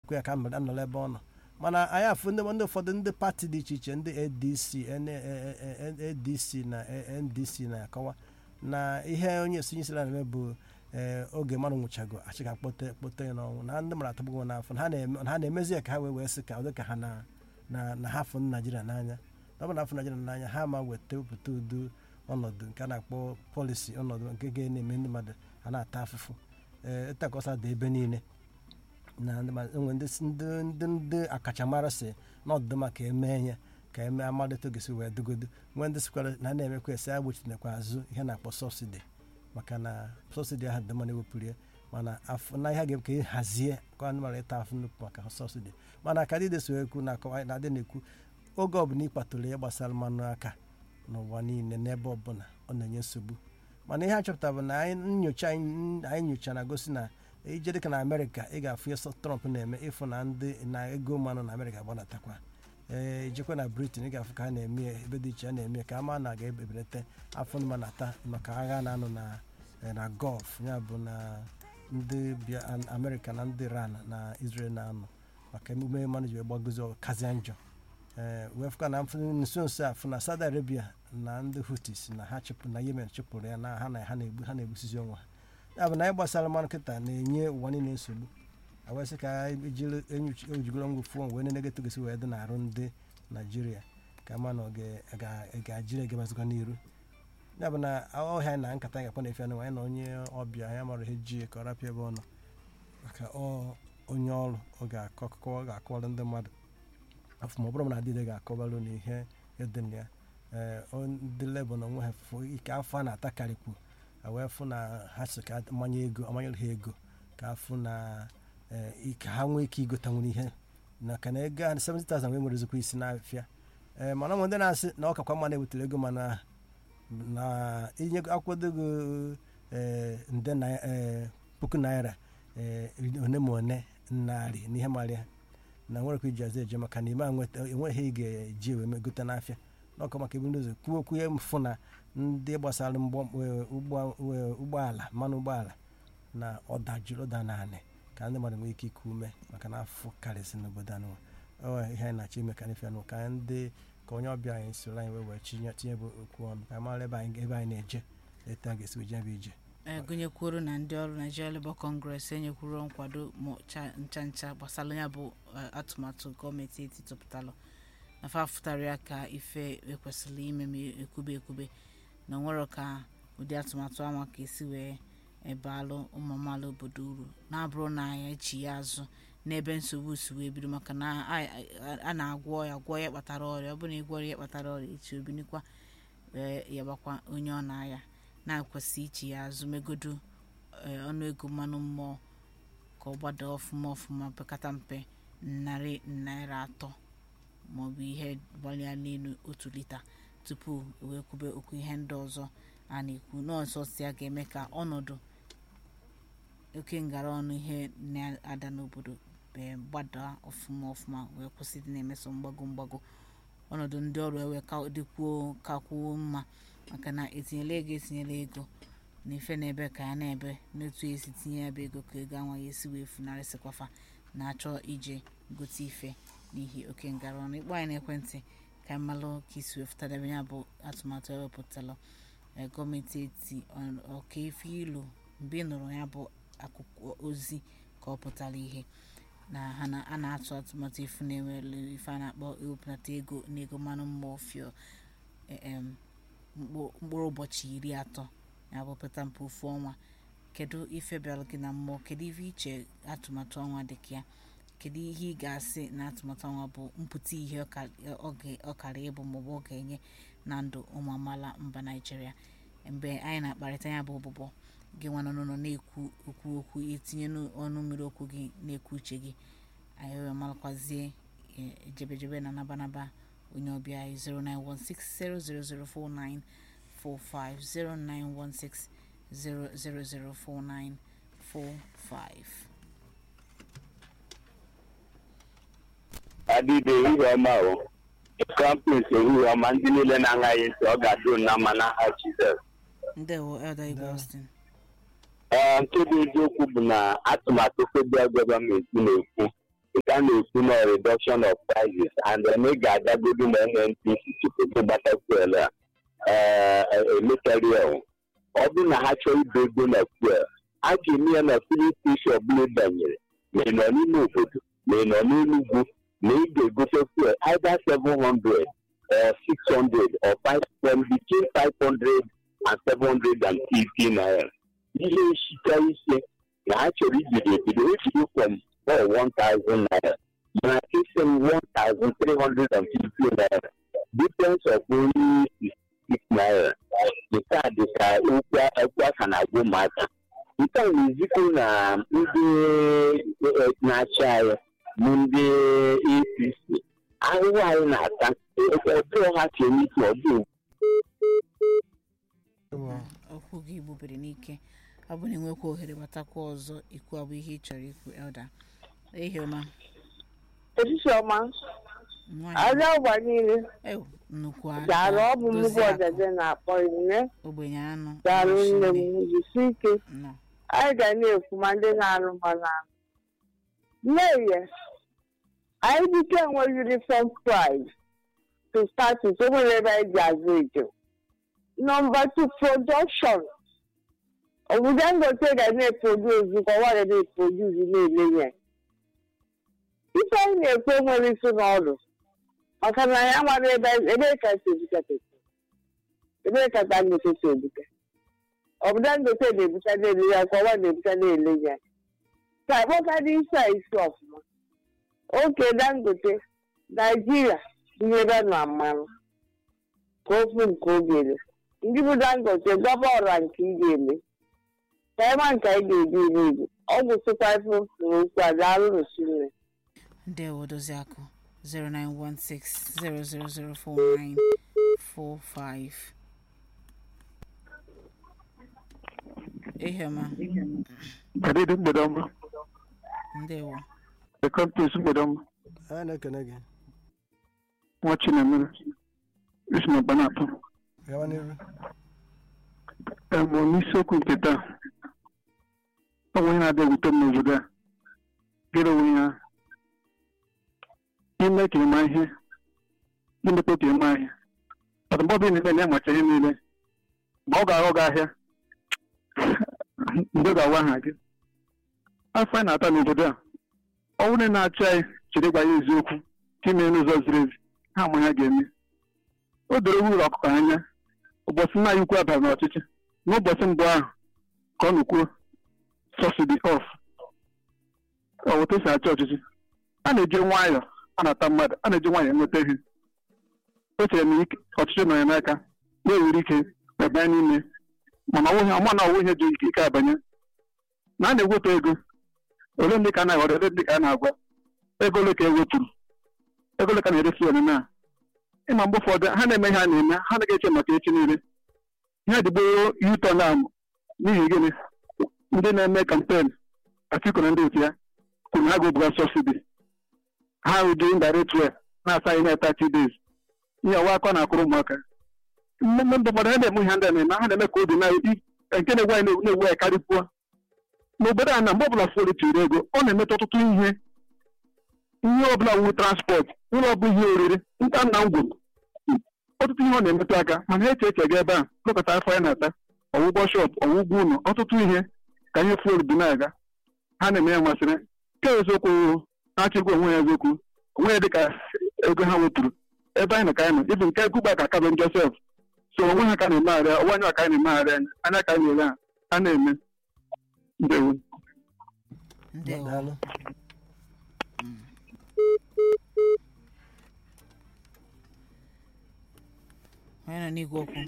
ekwe ya ka mmadụ anọrọ ebe ọ nọ mana anyị afụ ndị ndị ụfọdụ ndị pati dị iche iche ndị adc N- eh, eh, eh, adc na eh, ndc na-akọwa na ihe onye esonye isi na-eme bụ ee oge mmadụ nwụchago achị ka kpote kpote ya n'ọnwụ na ndị mara atụgbugo n'afọ na ha na-eme- na ha na-emezi ya ka ha wee wee sị ka ọ dị ka ha na na na ha fụ naijiria n'anya na ọ bụ na afọ naijiria n'anya ha ma weta wepụta udo ọnọdụ nke a na-akpọ pọlisi ọnọdụ nke ga-eme ndị mmadụ a na-ata afụfụ ee ịtakọsa dị ebe niile na ndị mmadụ enwe ndị si- ndị ndị ndị akachamara si n'ọdụdụ maka eme ya ka eme amalite ogesi wee dogodo nwee ndị sikwara na a na-emekwa esi agbochitekwa azụ ihe na-akpọ sọbsidi maka na sọbsidi ahụ dị mma na-ewepụrụ ya mana afọ na ihe a ga-eme ka ị hazie ka ndị mara ịta afụ nnukwu maka sọbsidi mana ka dịde so ekwu na akọwa na adị na-ekwu oge ọbụla ịkpatụrụ ya gbasara mmanụ aka n'ụwa niile n'ebe ọbụla ọ na-enye nsogbu mana ihe a chọpụtara bụ na anyị nyocha anyị anyị nyocha na-gosi na ije dịka na amerịka ị ga-afụ ihe trump na-eme ịfụ na ndị na ego mmanụ na amerịka gbanatakwa ee ijekwa na britain ị ga-afụ ka ha na-eme ya ebe dị iche a na-eme ya ka ama na ga-ebelata afọ ndị mana ata maka agha na-anụ na eh, na gọlf ya bụ na ndị bịa an- amerịka na ndị iran na israel na-anọ maka emume mmanụ ji wee gbagozi kazia njọ ee wee fụka na mfụ- nso nso a fụ na saudi arabia na ndị hutis na ha chụpụ na yemen chụpụrụ ya na ha na ha na-egbu ha na-egbusizi onwe ha ya bụ na anyị gbasara mmanụ kịta na-enye ụwa niile nsogbu awesị ka anyị jiri enyochi- ejigoro ngwa fụọ wee nenegata gosi wee dị na-arụ ndị naijiria ka ma na ọ ga- ga- ga-ajiri egebazikwa n'iru ya bụ na ọhịa na nkata anyị gakwa na-efe anụ anyị na onye ọbịa ya mara ihe ji ka ọ rapịa ebe ọ nọ maka ọ onye ọrụ ọ ga-akọ akụkọ ọ ga-akọwara ndị mmadụ afọ ma ọ bụrụ na adịde ga-akọbalụ na ihe dị na ya ee ọ- ndị lebọ na onwe ha fụ ike afọ a na-atakarịkwu wee fụ na ha si ka amanye ego amanyere ha ego ka afụ na ee, ike ha nwee ike igotanwuru ihe na ka na ego a 70,000 wee nwere ezikwa isi n'afịa ee mana ụmụ ndị na-asị na ọ kakwa mma na-ebutere ego mana na inye akwụdogo ee nde na ee, puku naira ee, one ma one narị n'ihe marịa na nwere ka iji azụ eje maka na ime a nweta enweghị ị ga-eji wee megote n'afịa n'ọkụ maka ebu ụzọ kwuo okwu ya mfụ na ndị gbasara mgbọ- ee, ụgbọ- ee, ụgbọala mmanụ ụgbọala na ọdajiri ụda naanị ka ndị mmadụ nwee ike iku ume maka na afọ karịsị n'obodo anụ ọ ihe anyị na-achọ ime ka anyị fịa nụ ka ndị ka onye ọbịa anyị soro anyị wee wee tinye tinye bụ okwu ọnụ ka anyị mara ebe anyị ebe anyị na-eje etu a ga-esi wee jebe ije ee gụnyekwuru na ndị ọrụ Nigeria Labour Congress enyekwuru nkwado ma cha- ncha ncha gbasara ya bụ eh, atụmatụ gọọmenti eti tụpụtalụ na fa fụtara ya ka ife ekwesịrị ime ma ekwube ekwube na onwero ka ụdị atụmatụ anwa ka esi wee ebalụ ụmụ amaala obodo uru na-abụrụ na ya echi ya azụ n'ebe nsogbu si wee bido maka na a- a- a na-agwọ ya gwọ ya kpatara ọrịa ọ bụrụ na ịgwọrọ ya kpatara ọrịa echi obinikwa wee yabakwa onye ọ na-aya na-akwesị ichi ya azụ megodo ee, ọnụego mmanụ mmụọ ka ọ gbada ọfụma ọfụma pekata mpe narị naira atọ maọbụ ihe gbalịa n'elu otu lita tupu wee kwube okwu ihe ndị ọzọ a na-ekwu n'ọsọ si ya ga-eme ka ọnọdụ oke ngara ọnụ ihe na-ada n'obodo ee, gbada ọfụma ọfụma wee kwụsị dị na-emeso mgbago mgbago ọnọdụ ndị ọrụ ewe ka dịkwuo kakwuo mma maka na etinyela ego etinyela ego na ife na-ebe ka ya na-ebe n'otu esi tinye ya bụ ego ka ego anwa ya esi wee funarịsịkwafa na-achọ ije gote ife n'ihi oke ngara ọnụ ịkpọ anyị n'ekwentị ka anyị malụ ka isi wee fụtadebe ya bụ atụmatụ ewepụtalụ ee, gọọmenti eti ọ- ọka ife ilu mgbe ị nụrụ ya bụ akwụkwọ ozi ka ọ pụtara ihe na ha na a na-atụ atụmatụ ifu na-enwere ife a na-akpọ ewepụta ego n'ego mmanụ mmụọ fio em, mkpụ- mkpụrụ ụbọchị iri atọ ya bụ pụta mpe ofu ọnwa kedu ife bịara gị na mmụọ kedu ife iche atụmatụ ọnwa dị ka ya kedu ihe ị ga-asị na atụmatụ ọnwa bụ mpụta ihe ọ ka- ọ ga- ọ kara ịbụ maọbụ ọ ga-enye na ndụ ụmụ amaala mba naijiria mgbe anyị na-akparịta ya bụ ụbụbọ gị nwa nọ n'ụlọ na-ekwu okwu okwu itinye n'ọnụ mmiri okwu gị na-ekwu uche gị anyị wee malakwazie eh, ejebejebe na nabanaba onye ọbịa anyị 09160004945 09160004945 adịbe ehihie ọma o kampus ehihie ọma ndị niile na-aṅaghị ntị ọ ga-adụ na mma n'aha Jizọs ndewo elder igwe austin ee nke bụ eziokwu bụ na atụmatụ federal gọọmenti na-ekwu na-ekwu na reduction of prices and then ị ga-agagodu na nnpc tupu gị gbata fuel a emekarịa ọ bụrụ na ha chọọ ibe ego na fuel a ga-eme ya na filin steshọn ọbụla ị banyere ma ị nọ n'ime obodo ma ị nọ n'enugwu na ị ga-egote fuel either 700 or 600 or 5 from between 500 and 750 naira ihe nchịkwa ise na ha chọrọ ibido ebido ebido from for 1000 naira mana isi m 1350 naira difference of only 66 naira nke a dị ka okwu aka na-agwa ụmụaka nke a na-ezikwu na ndị na-achị anyị bụ ndị apc ahụhụ anyị na-ata ọbụrụ ha ka eme ike ọ bụ okwu gị gbubere n'ike ọ bụ na enwekwa ohere gbatakwa ọzọ ikwu abụ ihe ị chọrọ ikwu elda ehi ọma Etiti ọma, nwaanyị aja ụgba niile ewu nnukwu daalụ ọ bụ nnukwu dozie akụ, ọdịdị na-akpọ nne ogbenye anụ daalụ nne m Chineke. jisi ike Nnọọ. anyị ga na-ekwu ma ndị na-arụ ma na-arụ mmehie anyị dike enwe uniform price to start with o nwere ebe anyị ji azụ ejo nọmba two production obodo Dangote ga na-eproduce ka ọwa ga na-eproduce na-ele ya ife anyị na-ekwu enwere isi n'ọrụ maka na anyị amara ebe ebe ka si ebukata ebe ka Dangote si ebuka ọ bụ Dangote na-ebucha na-ele ya ka ọwa na-ebucha na-ele ya ka akpọkadị isi a isi ọfụma oke Dangote Naijiria tinyere na mmanụ ka ofu nke oge ndị bụ Dangote gaba ọra nke ị ga-eme ka ịma nke anyị ga-eji iri igbo ọ gwụsịkwa ife na okwu a daalụ n'osimiri ndewo dozie akụ 09160004945 ehi ọma Adịdị mgbede ọma, ndewo the companies mgbede ọma, anyị na-ekene gị nwa Chinemere, isi na ọgba na-atọ. gawa n'iru Emo n'isiokwu nke taa, ọ bụ ihe na-adị ewute m n'obodo a, gịrị onwe ya, ime ka ịma ihe, imepe ka ịma ihe. Ọdụmọdụ niile na-amacha ihe niile, ma ọ ga-aghọ gị ahịa, mgbe ga-awa aha gị. Afọ anyị na-ata n'obodo a, ọ bụrụ na ị na-achị anyị chere gwa ya eziokwu ka ime n'ụzọ ziri ezi ha ama ha ga-eme o doro uru ọkụkọ anya ụbọchị nna ya ukwu abara n'ọchịchị n'ụbọchị mbụ ahụ ka ọ nụkwuo sọsidi ọf ọwụta esi achị ọchịchị a na-eji nwayọọ anata mmadụ a na-eji nwayọọ enweta ihe o chere na ike- ọchịchị nọ ya n'aka na-ewere ike webanye n'ime mana ọwụghị ọma na ọwụ ihe ji ike ike abanye na a na-eweta ego ole ndị ka a na-aghọrọ ole ndị ka a na-agwa ego ole ka e wepụrụ ego ole ka a na-eresi ọnụna a ịma mgbe ụfọdụ ha na-eme ihe a na-eme ha anaghị eche maka echi niile ihe dịgboro yuton a n'ihi gịnị ndị na-eme kampen Atiku na ndị otu ya kwuru na ha ga-ebuga sọsidi ha ụdị indirect way na-asa ihe na 30 days ihe ọwa akọ na-akụrụ ụmụaka mmemme ndị ụfọdụ ha na-eme ihe ndị a na-eme ha na-eme ka obi na nke na-egwu anyị na-egwu anyị karịpụọ n'obodo a na mgbe ọbụla fọrọ tiri ego ọ na-emeta ọtụtụ ihe ihe ọbụla wu transport ụlọ ọbụ ihe oriri nta nna ngwụ ọtụtụ ihe ọ na-emetụ aka mana eche eche ga ebe a lụkọta afọ ya na-ata ọwụgwọ shọp ọwụgwọ ụlọ ọtụtụ ihe ka ihe fuel dị na-aga ha na-eme ya masịrị nke eziokwu na-achịkwa onwe ya eziokwu onwe ya dịka ego ha wepụrụ ebe anyị nọ ka anyị nọ ibu nke gụba ka kabin josef so onwe ha ka na-emegharị ọnwa anya ka anyị na-emegharị anya anya ka anyị na-ele ha ha na-eme ndewo ndewo daalụ onye nọ n'igwe okwu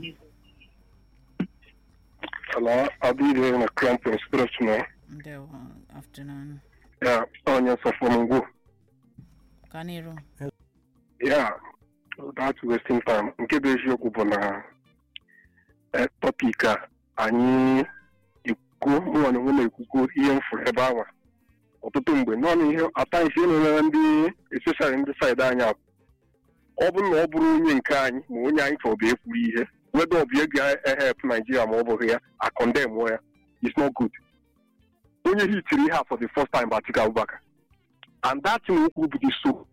Hello, I'll be there in a cramp and spiritual. ndewo afternoon Yeah, on your from go. ka n'iru Yeah, that's wasting time. Nke bụ eziokwu bụ na eh, topic a anyị ekwu mụnwa na onwe na-ekwukwu ihe mfụrụ ebe ahụ ọtụtụ mgbe naanị ihe ata isi na ndị especially ndị saịdị anyị a ọ bụrụ na ọ bụrụ onye nke anyị ma onye anyị chọrọ bụ ekwuru ihe weda ọ bụ ego ehep naijiria ma ọ bụghị ya akọndem ya is not good onye hitiri ihe a for the first time bụ Atiku Abubakar and that thing okwu bụ the so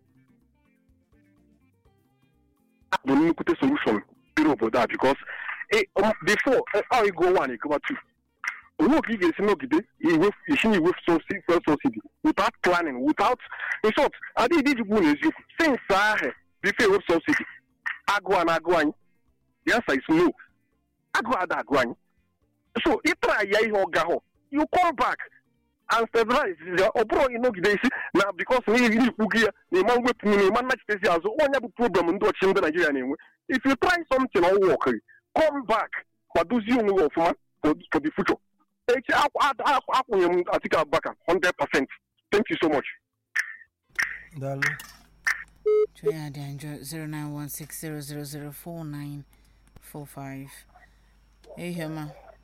bụ nnukwute solution dịrị obodo a because eh, um, before eh, ọ ịgụ one ịgụwa two onwe ka ị ga-esi nọgide iwefu- isi na iwefu subsi- fuel subsidy without planning without in short adịghị iji gwu n'eziokwu since ahụ before ewefu subsidy agụụ a na-agụ anyị the answer is no agụụ ada agụ anyị so ịtara ya ihe ọ gahụ you come back and stabilize ya ọ bụrụ ịnọgide isi na bikos na ihe ikwu gị ya na ịma mwepụ na ịma nnachitezi azụ onye bụ problem ndị ọchịchị ndị naijiria na-enwe if you try something ọ wọkịrị come back ma dozie onwe gị ọfụma for for the future echi akwụnye m Atiku Abubakar 100% thank you so much daalụ Chwe ya dị njọ 09160004945 ehioma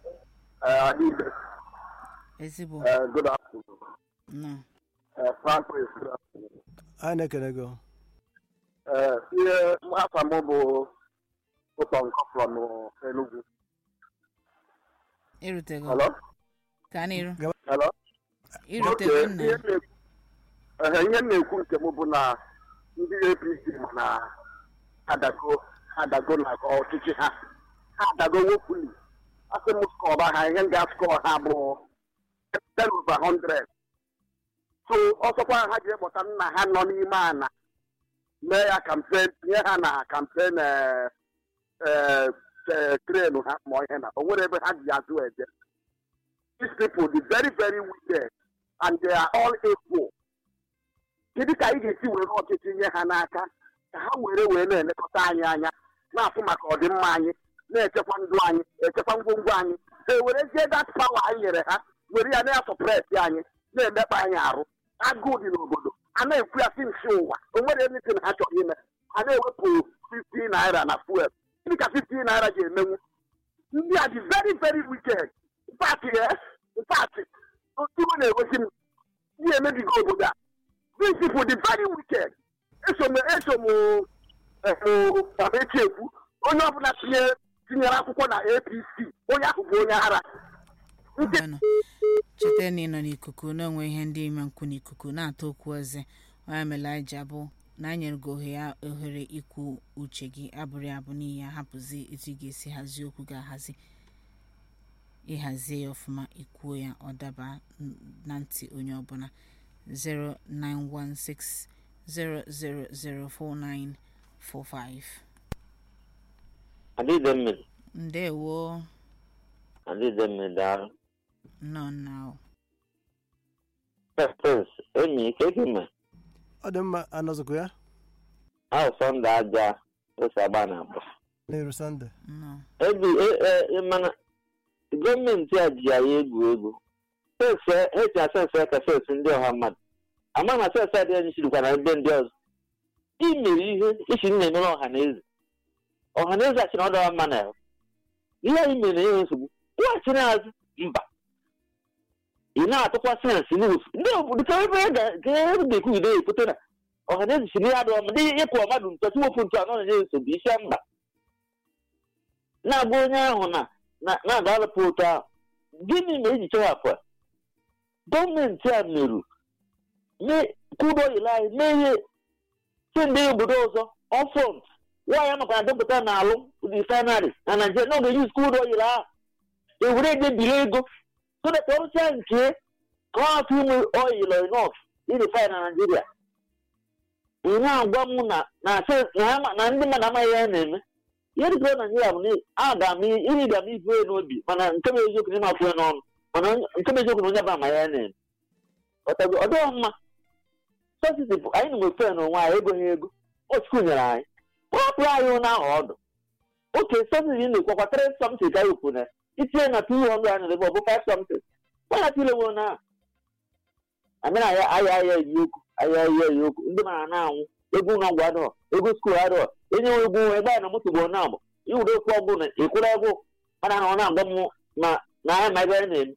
ezigbo good afternoon. nọ Uh, Francis, good afternoon. anyị na-ekele gị Uh, ihe afọ m bụ ụtọ nkọ from Enugu. irutego Hello? ka n'iru Hello? irutego Okay, nna ihe m na-ekwu- ehe, ihe m na-ekwu nke m bụ na ndị APC ma na adago adago na ọchịchị ha ha adago wopuli asị m skọba ha ihe m ga-skọ ha bụ 10 over 100 so ọsọkwa ha ji ekpọta nna ha nọ n'ime ana mee ya kampen tinye ha na kampen trenu ha ma ihe na o nwere ebe ha ji azụ eje these people the very very wicked and they are all equal kedu ka anyị ga-esi were ọchịchị nye ha n'aka ka ha were wee na-elekọta anyị anya na-afụ maka ọdịmma anyị na-echekwa ndụ anyị echekwa ngwongwo anyị ha ewerezie that power anyị nyere ha were ya na-asọpres anyị na-emekpa anyị arụ agụụ dị n'obodo a na-ekwu ya si nsi ụwa o nwere anything ha chọrọ ime ha na-ewepụ 50 naira na fuel gịnị ka 50 naira ga-emenwu ndị a dị very very wicked pati pati otiwe na-egosi m ihe emebigo obodo a these people dị very wicked eso m eso m echi ekwu onye ọbụla tinye tinyere akwụkwọ na apc onye ahụ bụ onye ara ndị Ngwanụ, cheta na ị nọ n'ikuku na-enwe ihe ndị ime nkwu n'ikuku na-atọ okwu eze onye mere anyị ji abụ na anyị nyere gị ohere ohere ikwu uche gị abụrụ ya abụ n'ihi ya hapụzi etu ị ga-esi hazie okwu ga-ahazi ịhazie ya ọfụma ikwuo ya ọ daba n- na ntị onye ọbụla 09160004945 adịghị mmiri ndewo adịghị mmiri daalụ nọ na pepes enyi ike gị me ọ dị mma anọzụkwu ya ahụ sọnde aja ose agba na agba n'iru sọnde nọ ebi e- e- mana gọọmenti a ji anyị egwu egwu sese eji asese ka sesi ndị ọha mmadụ ama na sese adịghị anyị sirikwa na ebe ndị ọzọ imere ihe isi na-emere ọha na eze ọha na eze achị na ọ dọrọ mma na ya ihe anyị mere na enwe nsogbu ịghachi n'azụ mba ị na-atụkwa sensị n'ofu ndị obodo ka ebe ga-ekwu ide ekwute na ọha na eze si n'ihe adịghị mma ndị ịkụ mmadụ ntọchi wofu ntụ anọ na-enye nsogbu isi mba na-agwa onye ahụ na na- na-agalụpụ ụtọ ahụ gịnị ma eji chewapụ a? gọọmenti a merụ mee kwudo ile anyị mee ihe si ndị obodo ọzọ ọfront nwaanyị maka na dọpụta na alụ refinery na naijiria na ọ ga-eji skudo ile ahụ ewere edebiri ego so that ọrụsịa nke ka ọ hapụ inwe oil enough irefine na naijiria ị na-agwa m na na se- na ha ma- na ndị mmadụ amaghị ihe ha na-eme ihe dịka naijiria bụ na aga m iriga m ibu n'obi mana nke bụ eziokwu na ịmapụ ya n'ọnụ mana onye- nke bụ eziokwu na onye bụ ama ya na-eme ọtago ọ dịghị mma sọsiti bụ anyị na nwefe n'onwe anyị ego ha ego ochukwu nyere anyị kpọpụrụ anyị ụna ahụ ọdụ oke sọsiti na-ekwakwa tiri somtin ka ekwu na itinye na two hundred and eleven ọ bụ five somtin gbana tilewo na amịna ya aya aya eyi okwu aya aya eyi okwu ndị mara na-anwụ ego ụlọ ọgwụ adịghọ ego skuul adịghọ enye nwe egwu ebe a na moto bụ na agbụ iwere okwu ọgwụ na ịkwụrụ ego mana na ọ na-agba m ma na anya ma ebe anyị na-eme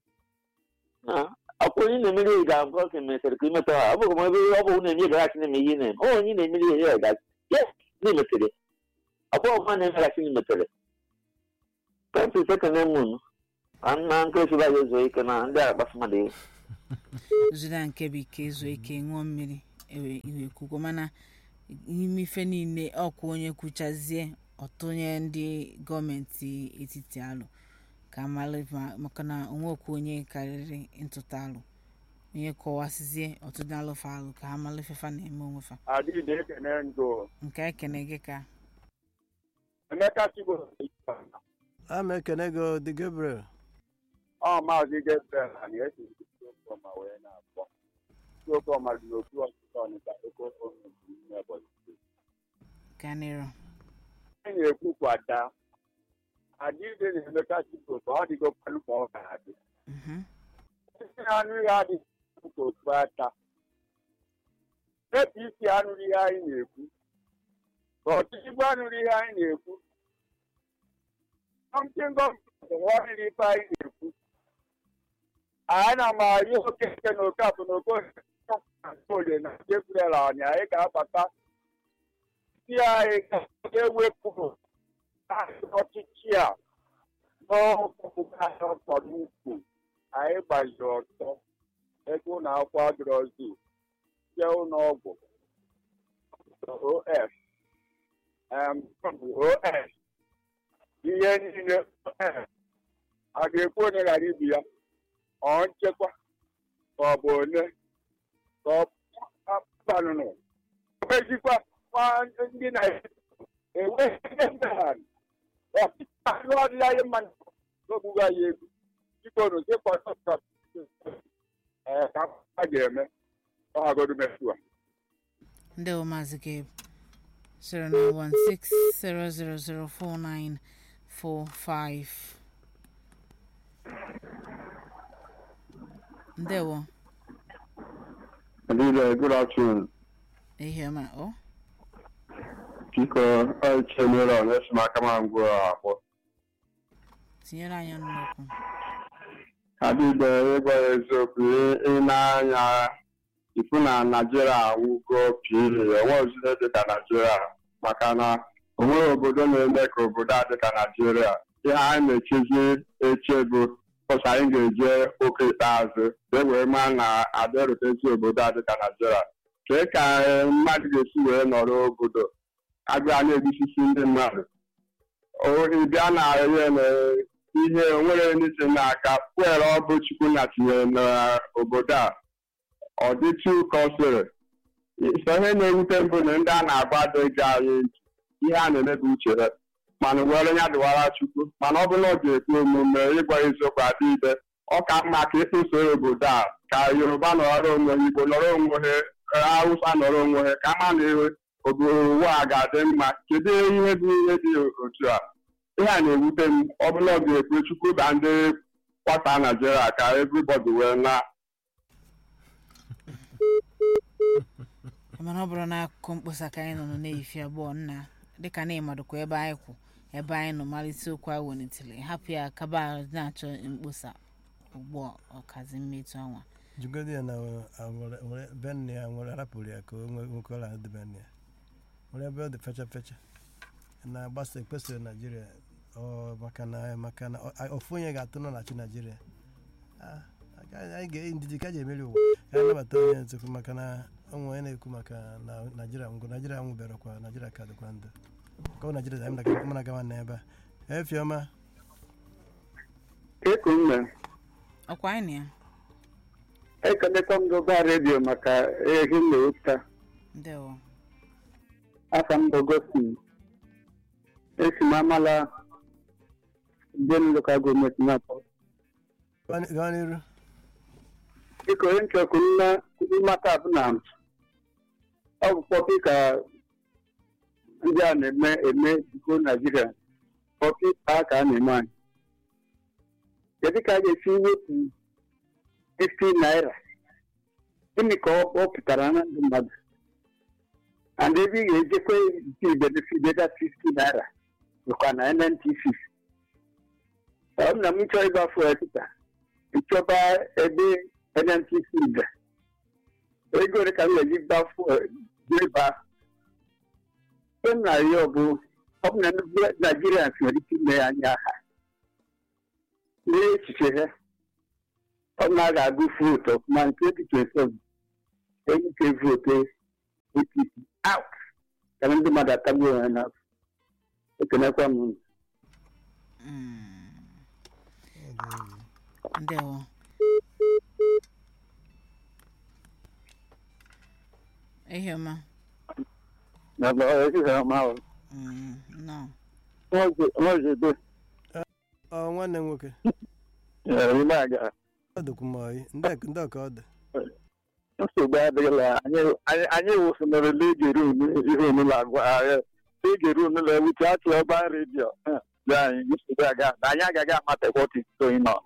ọkwa onye na-emeri ihe ga-agwa ka emesịrị ka imeta ha ọ bụghị ma ebe ọ bụ na-eme gaghachi na-eme ihe na-eme ọ onye na-emeri ihe ya gachi yes na-emetere ọkwa ọkwa na-emeghachi na-emetere penti sekene mụnụ na nke esiba ya ezo ike na ndị agha kpafu mmadụ ihe zuda nke bụ ike zuo ike ṅụọ mmiri ewe iwe kwukwo mana n'ime ife niile ọkwa onye kwuchazie ọtụnye ndị gọọmenti etiti alụ ka amalị ma- maka na onwekwa onye karịrị ntụta alụ onye kọwasịzie ọtụtụ alụfa alụ ka ha malụ ifefa na-eme onwefa adịghị ekene ndụ nke ekene gị ka emeka chigbo a ma ekene gị o, dị gabriel ọ maazị gabriel na esi ma wee na-akpọ chiokọma dị n'okwu ọchịchị ọnịcha oke ofe n'ime ụbọchị gaa n'iru e na-ekwukwata adịghị na emeka chigbo ka ọ dịgo kwanụ ma ọ ga-adị Mhm. isi anụ ihe adịghị ka otu ata epụ isi anụrụ ihe anyị na-ekwu ka ọchịchịgbu anụrụ ihe anyị na-ekwu something gọọmenti ghọrịrị ife anyị na-ekwu ana m arị okeke na okafụ na okolie na jebrel anyị anyị ga-abata si anyị ga-ewepụ ọchịchị a n'ọkpụkpụ ahịa ọkpọrọ ukwu anyị gbaziri ọtọ ego ụlọ akwụkwọ adịrọzi je ụlọ ọgwụ of em, os ihe niile os a ga-ekwu onye ghara ibi ya ọ nchekwa ka ọ bụ onye ka ọ banụnụ ejikwa ndị na-enweghị ihe mmeghari ọchịchị ọdịla anyị mma n'ogbugha ya ego biko nụ dịkwa ee ka a ga-eme ọ hagodu metu a ndị bụ maazị gabe 09160004945 ndewo Adịghị, good afternoon. ihe ọma ọ Biko, ọ chenere ọ na-esi m aka ma ngwa akpọ. tinyere anyị ọnụ n'okwu Adịghị, ịgwa ya eziokwu, ị- ị na-anya ifu na Naịjirịa anwụgo pili, enweghịzile dị ka Naịjirịa maka na o nweghị obodo na-eme ka obodo a dị ka Naịjirịa. Ihe anyị na-echezi eche bụ ụsọ anyị ga-eje oke ikpeazụ ka e wee maa na adịrụtezi obodo a dị ka Naịjirịa. Kee ka eh, mmadụ ga-esi wee nọrọ obodo agụa na-egbusisi ndị mmadụ O- ị bịa na ihe na ihe nwere n'isi n'aka fuel ọ bụ chukwu na tinyere n'obodo a ọ dịtụ ka ọ sịrị so ihe na-ewute mbụ na ndị a na-agba adịghị anyị ntị ihe a na-emebi uche ha mana were ya dịwara chukwu mana ọ bụla ọ ga-ekwu omume ịgwa eziokwu adịghị ọ ka mma ka ịkpụso obodo a ka yoruba nọrọ onwe ha igbo nọrọ onwe ha hausa nọrọ onwe ha ka ma na ihe obodo ụwa a ga-adị mma kedu ihe bụ ihe dị otu a ihe a na-ewute m ọ bụla ọ ga-ekwe chukwu ba ndị kwata naijiria ka everybody wee na mana ọ bụrụ na akụkọ mkpọsa ka anyị nọ nọ na-eyifi abụọ nna dịka na ịmadụkwa ebe anyị kwụ ebe anyị nọ malite okwu a welitere hapụ ya kaba na-achọ mkpọsa ugbu a ọkazi mmetụ anwa jugodi ya na were- were- benne ya nwere arapụrụ ya ka o nwee nwoke ọla dị benne ya were ebe ọ dị fecha fecha na-agbasa ekpesara naijiria ọ maka na maka na ọ- a- ofu onye ga-atụ nọ na chi naijiria Ah, aga- anyị ga ndidi ka ji emeri ụwa ka anyị nabata onye ntukwu maka na onwe onye na-ekwu maka na naijiria ngụ naijiria nwụberekwa naijiria ka dịkwa ndụ ka ọ naijiria anyị na- mụ na gawa na ebe a efiọma eku mme ọkwa anyị na ya ekelekwa m gọba redio maka ehi m na-ewepụta ndewo afa m bụ gosi esi m amala ndị m lokal gọọmenti na-akpọ gawa n'iru dịka onye nchọkụ mmata bụ na ọ bụ pọpi ka ndị a na-eme eme biko naijiria pọpi a ka a na-eme anyị kedu ka a ga-esi wepụ 50 naira gịnị ka ọ ọ pụtara na ndụ mmadụ and ebe ị ga-ejekwe nke ibedefideda 50 naira bụkwa na nnpc ọ bụ na m chọọ ịgba fuel kịta nchọba ebe nnpc ga ego ole ka m ga-eji gba fuel jeba ihe m na-arịọ bụ ọ bụ na ndị nigerians nwere ike ime ya anya ha n'echiche ha ọ na a ga-agụ vootu ọfụma nke 2027 enyi nke vootu apc out ka ndị mmadụ atagbuo onwe ha n'afọ ekenekwa m unu Mm. ndewo ihe ọma Mm, no nwazebe ọ nwanne m nwoke ime aga ọ dịkwu m oyi ndị ndị ọka ọ dị nsogbu adịghịla anyị- anyị anyị wụsịnara legeru ihe onụlọ agwa legeru onụlọ ewute atụ ọba redio dị anyị nsogbu aga anyị agaghị amata what is going on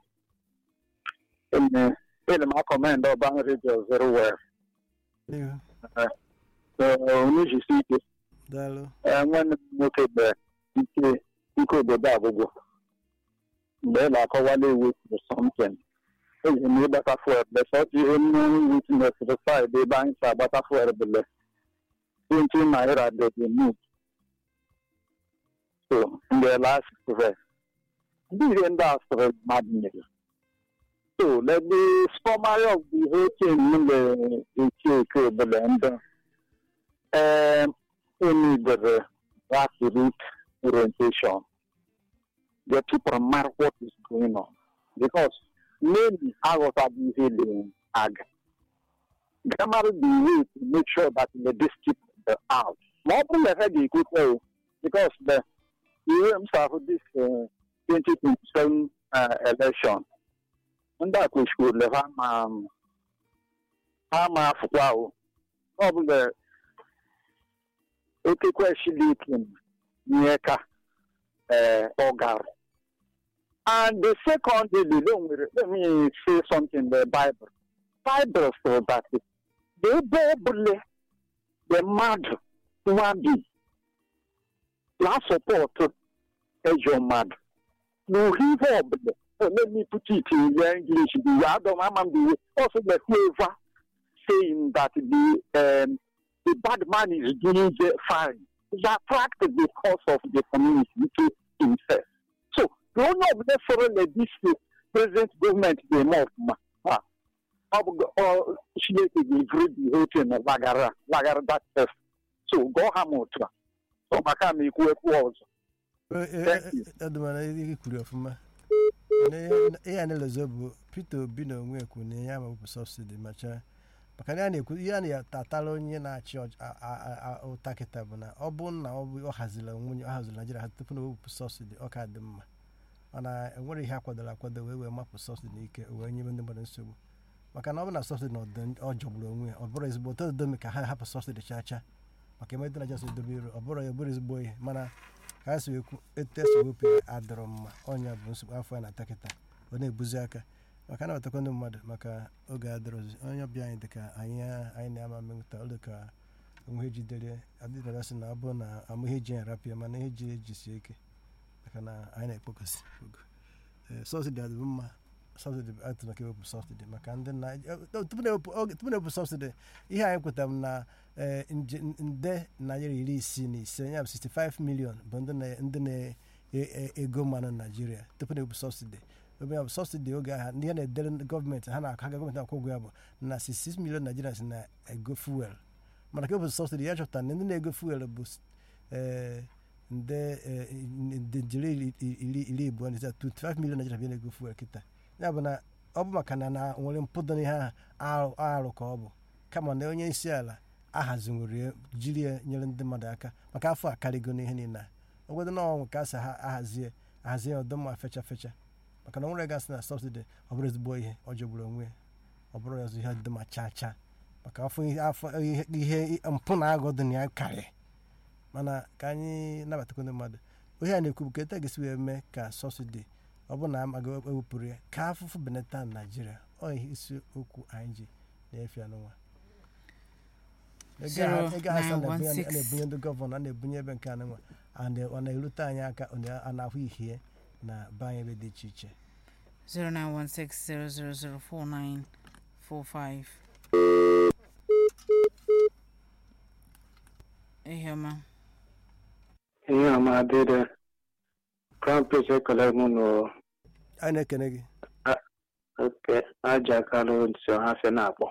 ene m akọmend ọba redio very well n'ihu onye jisi ike daalụ Ee, nwanne m nwoke mgbe ike ike obodo agwụgwọ mgbe ị na-akọwala iwu bụ something eji m ịgbata fuel besọtụ ihe m witnesịrị saịdị ebe anyị si agbata fuel bụle 20 naira dị the need so mgbe last verse ndị ihe ndị a sịrị mmadụ nyere so let the summary of the whole thing m na-eti eke obele ndị um, need the grassroots orientation. The people matter what is going on because many out of the healing ag. Grammar the way to make sure that the district are out. More than the head you could say because the UMs of this uh, 2027 uh, election. And that we should have um, I'm a wow. Probably okekwe shilikin nye ka uh, ọgar and the second day nwere let me say something in the bible bible says that ebe ọbụla the mmadụ nwa bi na support ejọ mmadụ n'ohihe ọbụla uh, let me put it in the english the way adam amam the way also the whoever saying that the um, the bad man is doing the fine. He's attracted because of the community to himself. So, the only of necessarily this uh, present government the more uh, or she will read the whole thing of Lagara, Lagara that test. So, go Hamutra. So, Makami Kwekwo also. Thank you. ọdụmana ihe kwuru ọfụma Na ihe a na-elezo bụ peter obi na onwe ekwu na ihe ama wepụ sọbsidi macha maka na a na-ekwu ihe a na-atala onye na-achị ọch- a- a- a- ụta kịta bụ na ọ bụ na ọ bụ ọ hazila nwunye ọ haziri naijiria ha tupu na ewepụ sọbsidi ọ ka dị mma mana enwere ihe akwadoro akwado wee wee mapụ sọbsidi n'ike wee nye ndị mmadụ nsogbu maka na ọ bụ na sọbsidi na ọdị- ọ jọgburu onwe ya ọ bụrụ ezigbo otu domi ka ha hapụ sọbsidi chaa chaa maka eme ndị naija si edobe iru ọ bụrụ ya ọ bụrụ ezigbo ihe mana ka ha si ekwu etu esi wepụ ya adịrọ mma ọnya bụ nsogbu afọ ya na-ata kịta ọ na-ebuzi aka maka nabatakwa ndị mmadụ maka oge adịrọzi onye ọbịa anyị dịka anyị anyị na-ama mmekọta ọ dịka onwe jidere adịdara sị na ọ bụrụ na amụ ihe ji ya rapịa mana ihe ji ejisie ike maka na anyị na-ekpokọsi ogo ee sọbsidi adịbụ mma sọbsidi bụ atụ maka ewepụ sọbsidi maka ndị na eh, tupu na-ewepụ oge- tupu na-ewepụ sọbsidi ihe anyị kwetara m na eh, nje- nde naira iri isii na ise ya bụ 65 million bụ ndị na- ndị na-ego mmanụ na naijiria tupu na-ewepụ sọbsidi ebe ya bụ sọbsidi oge ahụ ndị ha na-edere ndị gọọmenti ha na-aka ga gọọmenti akwụ ụgwọ ya bụ na 66 million nigerians na-ego fuel mana ka ewepụ sọbsidi ya chọpụtara na ndị na-ego fuel bụ eh, nde eh, nde jiri iri- iri iri abụọ na ise 25 million nigerians bịa na-ego fuel kịta ya bụ na ọ bụ maka na na nwere mpụdo n'ihe ahụ arụ ka ọ bụ kama na onye isi ala ahazinwere ya jiri ya nyere ndị mmadụ aka maka afọ a karịgo n'ihe niile a obodo na ọnwụ ka a sị ha ahazie ahazie ọdụmma fecha fecha maka na nwere gasị na sọbsidi ọ bụrụ ezigbo ihe ọ jọgburu onwe ya ọ bụrụ ya ihe dị ma chaa chaa maka afọ ihe afọ ihe ihe mpụ na agụ dị na ya karị mana ka anyị nabatakwa ndị mmadụ ihe a na-ekwu bụ ka etu a ga-esi wee mee ka sọbsidi ọ bụrụ na amaghị ewepụrụ ya ka afụfụ benata na naijiria ọ ihe isi okwu anyị ji na-efe ya n'ụwa ego a- ego asa na-ebunye a na-ebunye ndị gọvanọ a na-ebunye ebe nke anụnwa a na- ọ na-erute anyị aka ọ na- a na-ahụ ihie na be anyị ebe dị iche iche 09160004945 ihe ọma ihe ọma adịrị crown prince ekele mụ nụ anyị na-ekene gị oke aja kalụ nso ha fe na-akpọ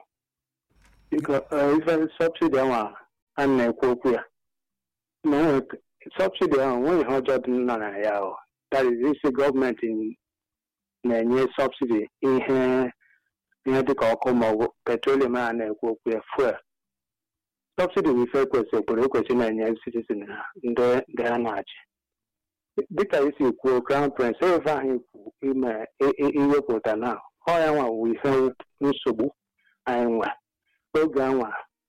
biko eh, ife sọbsidi ahụ a na-ekwu okwu ya na onwe sọbsidi ahụ nweghị ihe ọjọọ dị nọ na ya ahụ that is isi gọọmenti na-enye sọbsidi ihe ihe dịka ọkụ maọbụ petroleum a na-ekwu okwu ya fuel sọbsidi bụ ife ekwesị obodo ekwesị na-enye citizen ha ndị ndị ha na-achị dịka isi kwuo crown prince eve ahụ ikwu ime i- i- iwepụta na ọ ya nwa bụ ihe nsogbu anyị nwe oge anwa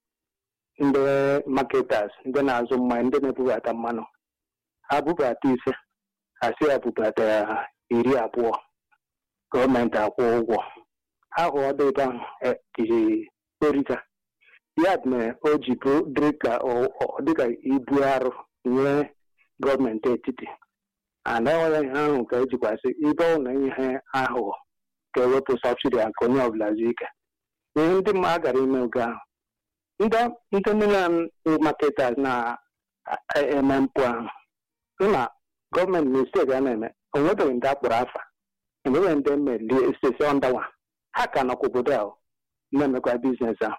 ndị marketers ndị na-azụ mmanya ndị na-ebubata mmanụ ha bubata ise ha si ya bubata iri abụọ gọọmenti akwụ ụgwọ ahụ ọ dị ebe ahụ eh, ji orita ya mere o ji bụ dịka ọ- ọ- dịka ibu arụ nye gọọmenti etiti anaghị ihe ahụ ka ejikwasị ibe ọ na ihe aghụghọ ga-ewepụ sọbsidi a ka onye ọbụla zuo ike ihe ndị mmadụ gara ime oge ahụ ndị ndị milan marketers na-eme mpụ ahụ sị na gọọmenti misteki a na-eme o nwebeghị ndị akpọrọ afa enweghị ndị mmelie sesi ọndawa ha ka nọkwa obodo ahụ na-emekwa biznes ahụ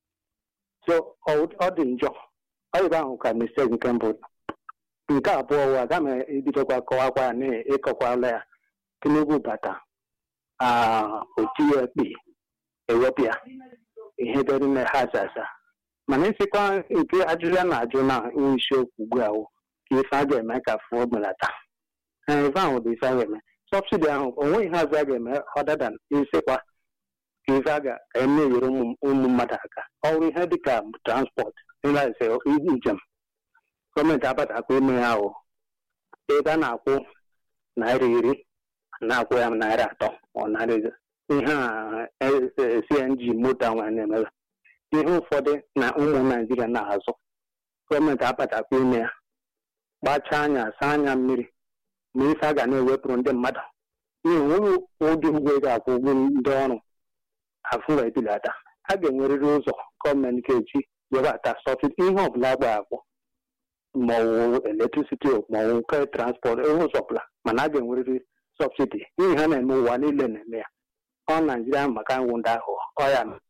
so ọ ọ dị njọ ọ ebe ahụ ka misteki nke mbụ dị. nke abụọ wa aga m ebidokwa kọwakwa ya na ịkọkwala ya tinubu bata ah, otinye ekpe ewepụ ya ihe dị n'ime ha asasa mana isikwa nke ajụjụ a na-ajụ na ihe isiokwu ugbu a wụ ka ife a ga-eme ka fuo belata ee ife ahụ bụ ife a ga-eme sọbsidi ahụ o nweghị ihe ọzọ a ga-eme ọdada isikwa ka ife a ga-emenyere ụmụ ụmụ mmadụ aka ọrụ ihe dịka transport ịlaise njem gọọmenti abatakwa ime ya ahụ ebe a na-akwụ naira iri na-akwụ ya naira atọ ọ naira ise. ihe a eh, eh, cng moto nwa na-emebe ihe ụfọdụ na ụmụ naijiria na-azụ gọọmenti abatakwa ime ya gbachaa anya saa anya mmiri ma ife a ga na-ewepụrụ ndị mmadụ n'ihi nwere ụdị ụgwọ ego akwụ ụgwọ ndị ọrụ afụ wee bilata a ga-enwerịrị ụzọ gọọmenti ga-eji webata sọbsidi ihe ọbụla agba akwụ maọwụ electricity maọwụ nke transport ihe ụzọ ọbụla mana a ga-enwerịrị sọbsidi n'ihi ha na-eme ụwa niile na-eme ya ọ naijiria maka nwụ ndị ahụ ọ ya na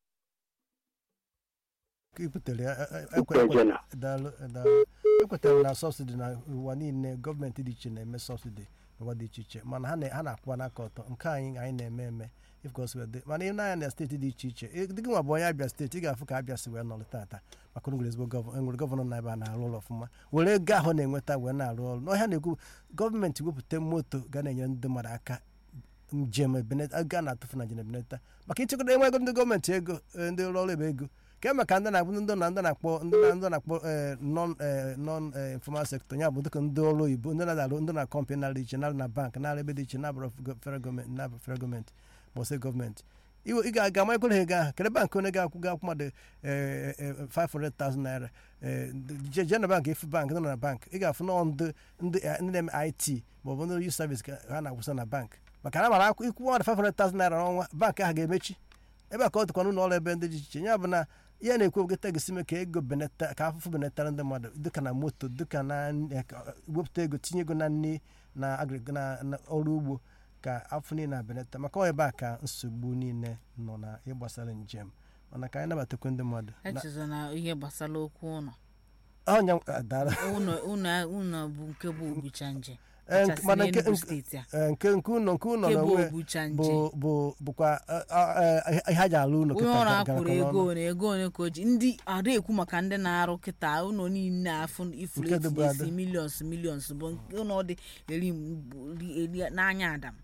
ka ibutere ya e- e- Ukwe ekwe- jena. daalụ daalụ ekwetara na sọbsidi na ụwa niile gọọmenti dị iche na-eme sọbsidi n'ụwa dị iche iche mana ha na- ha na-akwụwa n'aka ọtọ nke anyị anyị na-eme eme ifgoswede mana ị na-anya na steeti dị iche iche ị- dịgị nwa bụ onye abịa steeti ị ga-afụ ka abịa si wee nọrọ tata maka na nwere ezigbo gọvanọ enwere gọvanọ na ebe a na-arụ ụlọ ọfụma were ego ahụ na-enweta wee na-arụ ọrụ n'ọhịa na-ekwu gọọmenti wepụta moto ga na-enyere ndị mmadụ aka njem ebeneta ego a na-atụfu na njem ebeneta maka ịchekwado enwego ndị gọọmenti ego eh, ndị ụlọ ọrụ ebe ego ka maka ndị na-akpọ ndị na ndị na-akpọ ndị na ndị na-akpọ eh, non eh, non eh, informal sector ya bụ dịka ndị ọrụ oyibo ndị na-arụ ndị na kọmpanị na iche na na bank na ebe dị iche na abụrụ federal gọọmenti na federal gọọmenti ma ọsị gọọmenti iwe ị ga-aga ma ekwere ego ahụ kedụ bankị onye ga-akwụ ga-akwụ mmadụ eh, eh, 500,000 naira eh, je je na bank efu bank nọ na bank ị ga-afụ nọ ndị ndị eh, ndị na-eme it maọbụ ndị youth service ka ha na-akwụsa na bank maka na mara akwụ ikwu mmadụ 500,000 naira n'ọnwa bankị ahụ ga-emechi ebe a ka ọ dịkwa n'ụlọ ọrụ ebe ndị dị iche iche ya bụ na ihe na-ekwu ogeta gosi me ka ego benata ka afụfụ benatara ndị mmadụ dịka na moto dịka na eh, ka- wepụta ego tinye ego na nri na agri- na na ọrụ ugbo ka afọ niile na-abenata maka ọ ebe a ka nsogbu niile nọ na ịgbasara njem mana ka anyị nabatakwa ndị mmadụ Na- echezọ na ihe gbasara okwu ụlọ ọnya ah, daalụ. ụlọ ụlọ ụlọ bụ nke bụ obucha nje Eh, kachasị mana nke- n'Enugu nke- steeti a Eh, nke nke ụlọ nke ụlọ nke na bụ onwe obucha bụ nje bụ bụkwa eh, eh, eh, ihe a ji alụ ụlọ onye kịta ọrụ ga- akwụrụ garakọrọ ego ọnụ. one ego one ka o ji ndị ada ekwu maka ndị na-arụ kịta ụlọ niile afụ ifuru Nke dịbu etinyesi ada. milions milions bụ nke ụlọ dị eri eri n'anya adam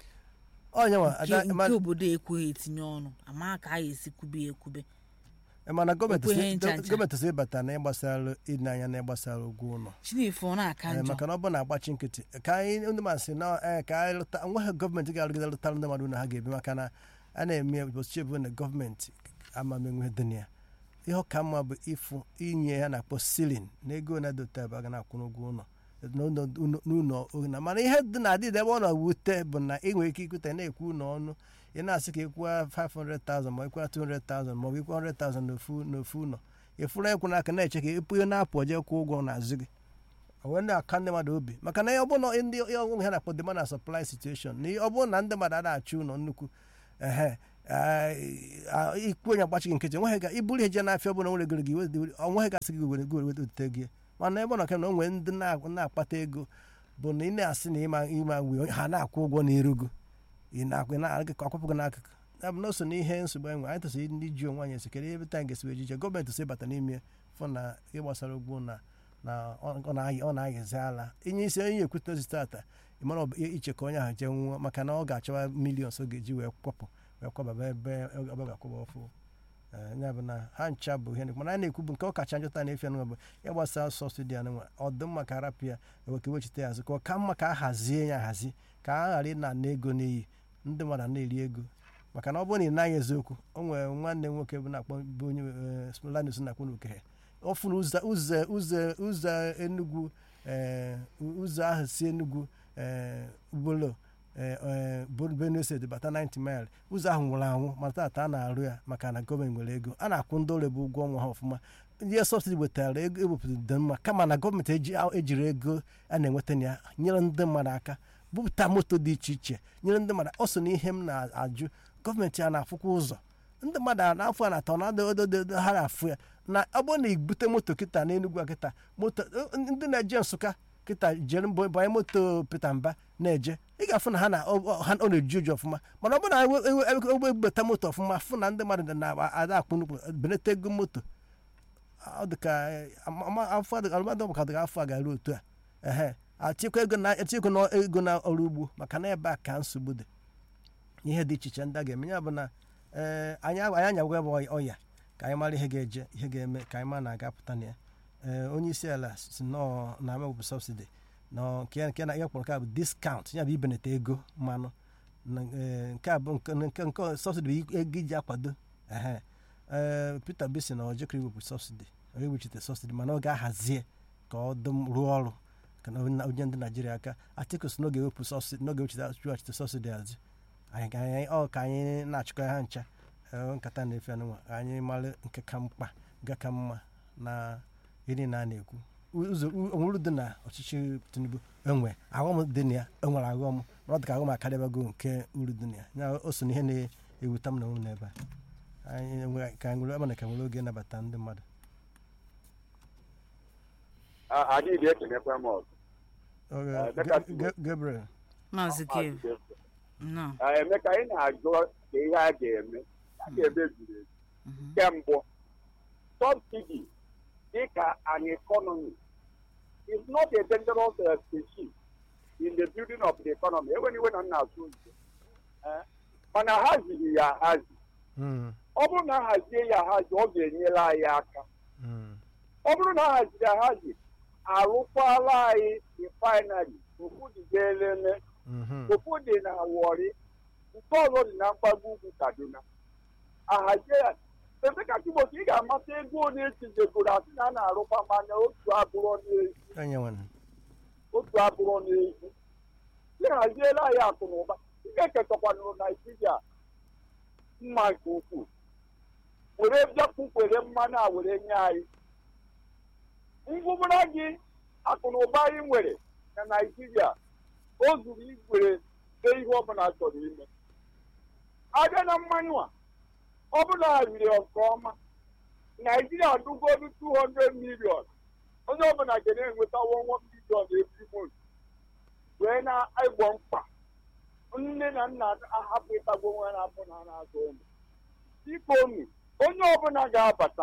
Ọnya nwa, nke ada- ma- nke obodo ekweghị etinye ọnụ ama ka a ga-esi kwube ya ekwube mana gọọmenti ekweghị si- ncha ncha. gọọmenti si ịbata na ịgbasara ịdị anya na ịgbasara ụgwọ ụlọ chinefe ọ na-aka Eh, njọ maka na ọ bụ na-agbachi nkịtị ka anyị ndị mmadụ si na eh, ka anyị lụta nweghị gọọmenti ga-arụgide lụtara ndị mmadụ na ha ga-ebi maka na a na-eme ụbọchị ebu na gọọmenti amamenwe dị na ya ihe ọka mma bụ ịfụ inye ha na-akpọ silin na ego na-edote ebe a ga na-akwụ n'ụgwọ ụlọ n'ụlọ ụlọ- n'ụlọ ụlọ mana ihe dị na adịdị ebe ọ na-ewute bụ na ị nwere ike ikwute na-ekwu ụlọ ọnụ ị na-asị ka ịkwụwa 500,000 ma ịkwụwa 200,000 ma ọ bụ ịkwụwa 100,000 n'ofu n'ofu ụlọ ịfụrụ ekwu n'aka na-eche ka ịpụ ihe na-apụ je kwụ ụgwọ n'azụ gị wee na-aka ndị mmadụ obi maka na ọ bụrụ na ndị ọnwụ ha na-akpọ demand and supply situation na ọ bụrụ na ndị mmadụ a na-achụ ụlọ nnukwu ehe ah, ikwu onye agbachighị nkịtị onweghị ga iburu ihe je n'afịa ọbụla nwere goro gị onweghị gasị gị were goro wetute gị mana ebe ọ nọ ke na o nwere ndị na- na-akpata ego bụ na ị na-asị na ịma ịma wee ha na-akwụ ụgwọ n'irugu ị na-akwụ ị na-akụkụ akwụpụ gị n'akụkụ ya bụ na o so n'ihe nsogbu anyị nwere anyị tụsịrị ndị ji onwe anyị esi kedu ebe taa ga-esi ejije gọọmenti si bata n'ime fụ na ihe gbasara ugbo na na ọ ọ na-ayị ọ na-ayịzi ala inye isi onye ekwute ozi tata ịmara ọ bụ iche ka onye ahụ jee nwụọ maka na ọ ga-achọwa milions ọ ga-eji wee kwapụ wee kwababa ebe ọ ga-akwụba ọfụ Eh, ya bụ na ha ncha bụ ihe na- mana anyị na-ekwu bụ nke ọ kacha njọta na-efe anụnwa bụ ya gbasara sọsidi anụnwa ọ dị mma ka arapụ ya eweke wechite ya azụ ka ọ ka mma ka a hazie ya ahazi ka a ghara ịna na ego n'iyi ndị mmadụ a na-eri ego maka na ọ bụrụ na ị naghị eziokwu o nwere nwanne m nwoke bụ na-akpọ bụ onye smolanus na-akpọ n'okehe ọ fụrụ ụzọ ụzọ ụzọ ụzọ enugwu eh, ụzọ ahụ si enugwu eh, bolo eh, eh, Bo- benue steeti bata 90 mile ụzọ ahụ nwụrụ anwụ ma tata a na-arụ ya maka na gọọmenti nwere ego a na-akwụ ndị ọrụ bụ ụgwọ ọnwa ha ọfụma ihe sọbsidi wetara ego ewepụta dị mma kama na gọọmenti eji- ejiri ego a na-enweta na ya nyere ndị mmadụ aka bupụta moto dị iche iche nyere ndị mmadụ ọ so na ihe m na-ajụ gọọmenti a na-afụkwa ụzọ ndị mmadụ a na-afụ a na-atọ na ododo ha na-afụ ya na ọ bụrụ na ibute moto kịta n'enugwu a kịta moto ndị na-eje nsụka kịta jere mbọ banye moto peta mba na-eje ị ga-afụ na ha na ọ ọ- ha- ọ na-eju ụjọ ọfụma mana ọ bụrụ na ewe- ewe- ewe- ewe- ebubata moto ọfụma fụ na ndị mmadụ na-ada akpụ nnukwu benata ego moto ọ dị ka afọ alụmadụ ka dịka afọ a ga-eru otu a ehe achịkwa ego na echekwa na ego na ọrụ ugbo maka na ebe a ka nsogbu dị ihe dị iche iche ndị a ga-eme ya bụ na ee anyị anyị anyagwa ebe ọya- ọya ka anyị mara ihe ga-eje ihe ga-eme ka anyị ma na-agapụta na ya ee onye isi ala si nọọ na amewepụ sọbsidi na nke nke na ihe kpọrọ nke a bụ diskaụnt ya bụ ibenata ego mmanụ na, ee, nke a bụ nke nke nke sọbsidi bụ ego iji akwado ehe ee Peter Obi sị na ọ jekọrọ iwepụ sọbsidi ọ ewechite sọbsidi mana ọ ga-ahazie ka ọ dị m- rụọ ọrụ ka na onye onye ndị Naijiria aka Atiku sị na ọ ga-ewepụ sọbsidi na ọ ga-ewechite sọbsidi azụ anyị ka anyị ọ ka anyị na-achịkọ ha ncha ee, nkata na-efe anụnwa ka anyị mara nke ka mkpa nke ka mma na ihe na a na-ekwu ụzọ onwere dị na ọchịchị Tinubu enwe aghọm dị na ya enwere aghọm mana ọ dị ka aghọm akarịbago nke uru dị na ya ya o so na ihe na-ewuta m na onwe m n'ebe a anyị enwe- ka anyị nwere mana ka nwere oge nabata ndị mmadụ adịghị ekenekwa m ọzọ Oge- Eh, Ga- Deka- Ga- Gabriel maazị kev nọ Eh, emeka anyị na-ajụ ka ihe a ga-eme a ga-eme zuru ezu nke mbụ subsidy dịka an economy is not a dangerous uh, species in the building of the economy enwere iwe na nna asụ nze Eh, mana ha ziri ya ahazi Mm, ọ bụrụ na a hazie ya ahazi ọ ga-enyere anyị aka mm, ọ bụrụ na a haziri ahazi arụkwala anyị refinery ofu dị ga-elele mhm, ofu dị na Warri nke ọzọ dị na mgbago ugwu Kaduna ahazie ya ebe ka Chibok ị ga-amata ego ole echizegoro asị na a na-arụkwa mmanya otu abụrụ n'ezi onye nwere otu abụrụ n'ezi ịhaziela anyị akụ na ụba ị ga-ekekọkwanụrụ Naijiria mma nke ukwuu were bịakwukwere mmanụ a were nye anyị ngwụbara gị akụ na ụba anyị nwere na Naijiria o zuru igwere dee ihe ọbụla chọrọ ime abịa na mmanụ a ọ bụla riri nke ọma Naijiria dụgodu 200 million onye ọbụla ga na-enweta 1 million every month wee na-egbo mkpa nne na nna ahapụ ịtagbo nwa na-abụ na na-azụ ụmụ biko unu onye ọbụla ga-abata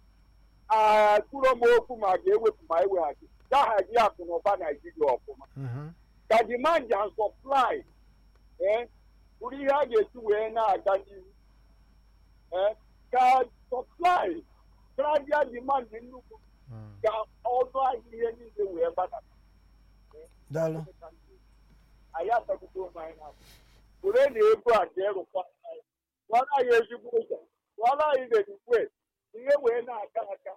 atụrụ m okwu ma ga-ewepụ ma eweghachi gahazi akụ na ụba Naijiria ọfụma Mhm, ka demand and supply eh, bụrụ ihe a ga-esi wee na-aga n'ihu eh, ka supply karịa demand nnukwu mm. ka ọnụ ahịa ihe niile wee gbada daalụ anyị atagbute onwe anyị n'afọ were na ego a jee rụkwa anyị rụọra anyị ezigbo ụzọ rụọra anyị redikwe ihe wee na-aga aga